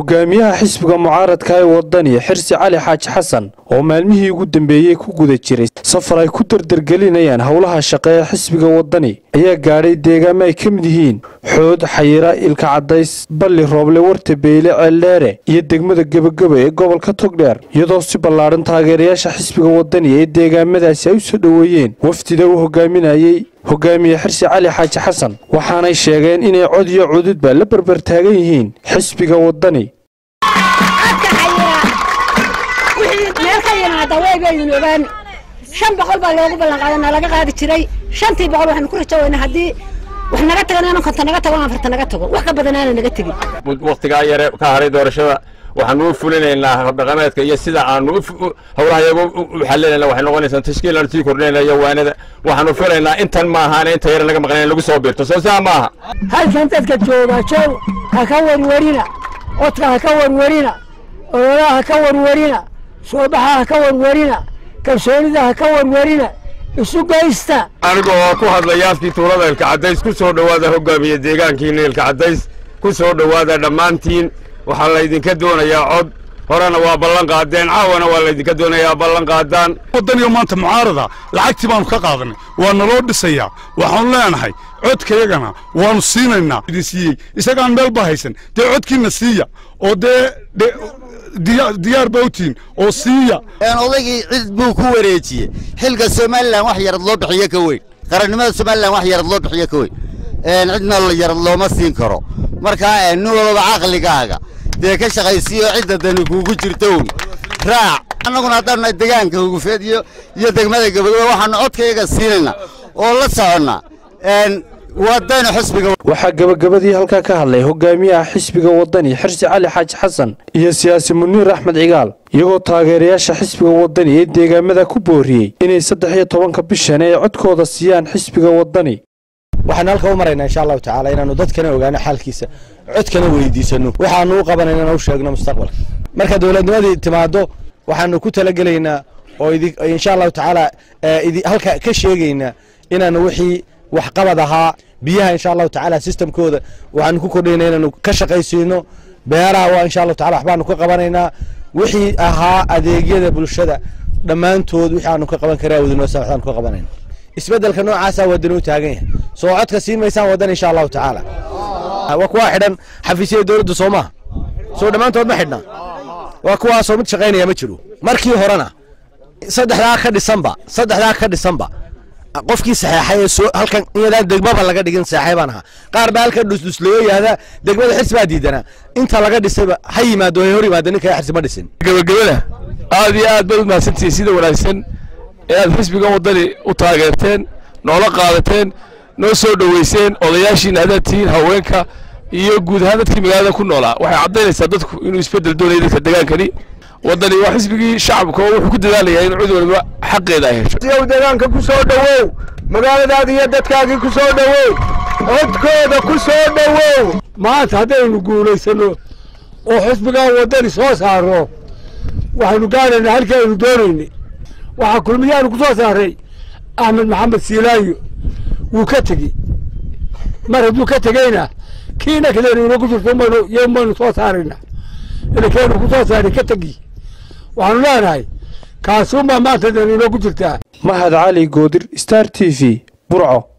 hogaamiyaha xisbiga mucaaradka ee wadani xirsi cali xaaji xasan oo maalmihii ugu dambeeyey ku guda jiray safar ay ku dardargelinayaan howlaha shaqe ee xisbiga wadani ayaa gaadhay deegaamo ay ka mid yihiin xood xayira ilka cadays balli rooble warta beyle ceeldheere iyo degmada gebageba ee gobolka togdheer iyadoo si ballaadhan taageerayaasha xisbiga wadani ee deegaamadaasi ay u soo dhoweeyeen wafdida uu hogaaminayey hogaamiye xirsi cali xaaji xasan waxaanay sheegeen inay cod iyo cududba la berber taagan yihiin xisbiga wadani meel ka yimaada weybaydin ogaan shan boqol baa loogu ballanqaadana laga qaadi jiray shantii boqol waxaanu ku rajaweynaa haddii wax naga tagan inaan konta naga tago afarta naga tago wax ka badan aana naga tegin wakhtigaa yare ka haray doorashada waxaanu u fulinaynaa habdhaqameedka iyo sida aanu howlaha iyaga u xalinayna waxay noqonaysaa tashkiil aan sii kordhinayna iyo waanada waxaanu filaynaa intan ma ahaana inta yare naga maqnayn lagu soo biirto soo saa maaha halkan dadka jooga joog ha ka warwarina codka ha ka warwarina ololaha ha ka warwarina soobaxa ha ka warwarina kalsoonida ha ka warwarina isu geysta aniga oo ku hadlaya afkii tuulada ilka cadays ku soo dhowaada hogaamiye deegaankiina ilka cadays ku soo dhowaada dhammaantiin waxaa laydinka doonayaa cod horena waa ballan qaadeen caawana waa laydinka doonayaa ballan qaadaan waddaniga maanta mucaarada lacagtii baanu ka qaadanay waa naloo dhisayaa waxaanu leenahay codkayagana waanu siinaynaa idin siiyey isagaan meel ba haysan dee codkiina siiya oo dee diyaar ba utiin oo siiya odaygii cid buu ku wareejiyey xilka somalilan wax yarad loo bixiyo ka weyn qarannimada somalilan wax yarad loo bixiyo ka weyn cidna yarad looma siin karo markaa nin walba caqligaaga dee ka shaqaysiiyo cidda dani kuugu jirto un raac annaguna haddaanna degaanka hugufeed iyo iyo degmada gabagaba waxaanu codkayaga siinaynaa oo la soconnaa wadani xisbiga waxaa gebagabadii halkaa ka hadlay hogaamiyaha xisbiga wadani xirsi cali xaaji xasan iyo siyaasi muniir axmed cigaal iyagoo taageerayaasha xisbiga wadani ee deegaamada ku booriyey inay saddex iyo tobanka bishan ay codkooda siiyaan xisbiga wadani waxaanu halka u maraynaa insha allahu tacaala inaanu dadkana ogaano xaalkiisa codkana weydiisano waxaanu u qabanaynana u sheegno mustaqbalka marka dowladnimadii timaado waxaanu ku talagelaynaa oo insha allahu tacaala halka ka sheegaynaa inaanu wixii waxqabad ahaa biyaha insha allahu tacaala sistamkooda waxaanu ku kordhayna inaanu ka shaqaysiino beeraha waa insha allahu tacala waxbaanu ka qabanaynaa wixii ahaa adeegyada bulshada dhammaantood wixii aanu ka qaban karaa wadinoosa waxaanu ka qabanayna isbeddelka noocaasa wadani u taagan yahay soo codka siin maysaan wadan insha allahu tacaala waa kuwaa xidhan xafiisyada dowladda soo maaha soo dhammaantood ma xidhna waa kuwaasoo mid shaqaynaya ma jiro markii horena saddexdaa ka dhisanba saddexdaa ka dhisanba qofkii saxeexay ee soo halkan iyadaan degmaba laga dhigin saxeexay baan ahaa qaar baa halkan dhusdhusleeyo yahda degmada xirsi baa diidanaa inta laga dhisayba ha yimaado hay hor yimaado ninka xirsi ma dhisin gabagabada aad iyo aad baad u mahadsantihiin sida wanaagsan ee aad xisbiga waddani u taageerteen noola qaadateen noo soo dhoweyseen odayaashiina haddaad tihiin haweenka iyo guud ahaan dadkii magaalada ku noolaa waxay caddaynaysaa dadku inuu isbeddel doonaya dadka degaankani waddani waa xisbigii shacabka oo wuxuu ku dadaalayaa in cid waliba xaqeeda ay hesho yow deegaanka ku soo dhowow magaaladaada iyo dadkaagii ku soo dhowow codkooda ku soo dhowow maanta haddaynu guulaysanno oo xisbigan waddani soo saarno waxaynu gaaraynaa halkii aynu doonaynay waxaa kulmiyaanu ku soo saaray axmed maxamed siilaayo wuu ka tegey mar hadduu ka tegeyna kiina kadeenu inagu jirto maynu ymaynu soo saarayna inakeenu ku soo saaray ka tegi waxaanu leenahay kaasuunbaa maanta deenu inoogu jirtaa mahad cali goodir star t v burco